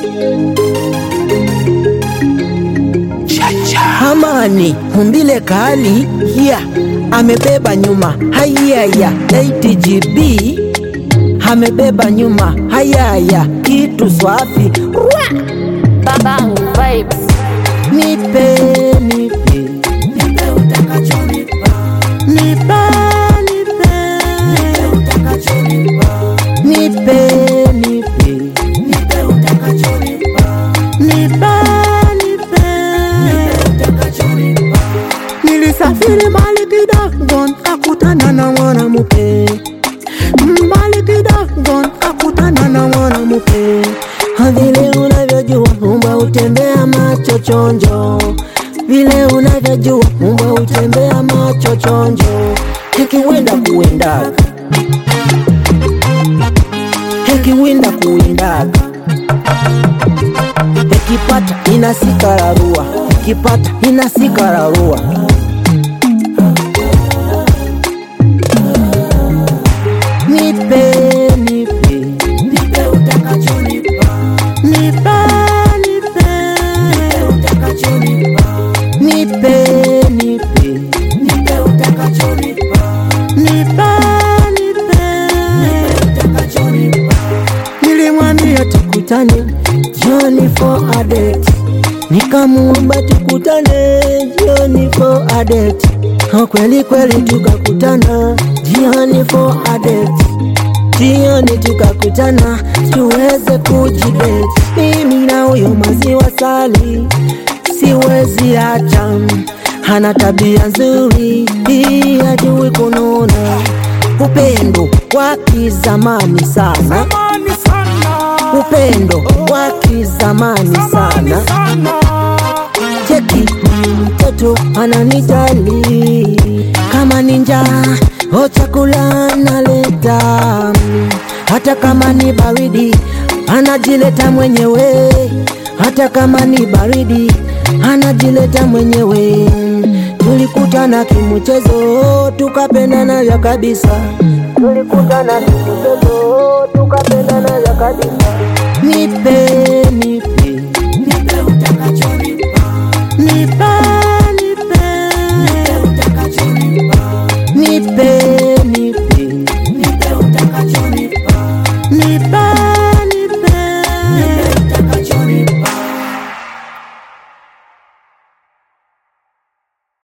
Hamani umbile kali ya amebeba nyuma hayaya ATGB amebeba nyuma hayaya kitu swafi Rwa! Babangu vibes. nipe nipe nipe utakachonipa nipe nipe nipe utakachonipa nipe nipe nipe utakachonipa nipe nipe nipe utakachonipa nilisafiri mbali kidogo akutana na mwanamke mbali kidogo akutana na mwanamke vile unavyojua umba utembea macho chonjo vile unavyojua umba utembea macho chonjo ikiwenda kuendaga ikiwinda kuindaga ikipata inasikararua ikipata inasikararua nipe nipe nipe utakachonipa nipe nipe nipe utakachonipa nipe nipe nipe utakachonipa nipe nipe nipe utakachonipa nilimwambia tukutane jioni for a date nikamuomba tukutane jioni for a date Ha, kweli kweli tukakutana jioni for a date jioni tukakutana tuweze kujidate mimi na huyo maziwa sali siwezi acha hana tabia nzuri hii hajui kununa upendo wa kizamani sana Zamani sana, upendo wa kizamani sana sana. cheki mtoto ananijali kama ni njaa o chakula naleta hata kama ni baridi anajileta mwenyewe hata kama ni baridi anajileta mwenyewe tulikutana kimchezo tukapendana vya kabisa tulikutana kimchezo tukapendana vya kabisa nipe nipe nipe utakachonipa nipe nipe nipe utakachonipa nipe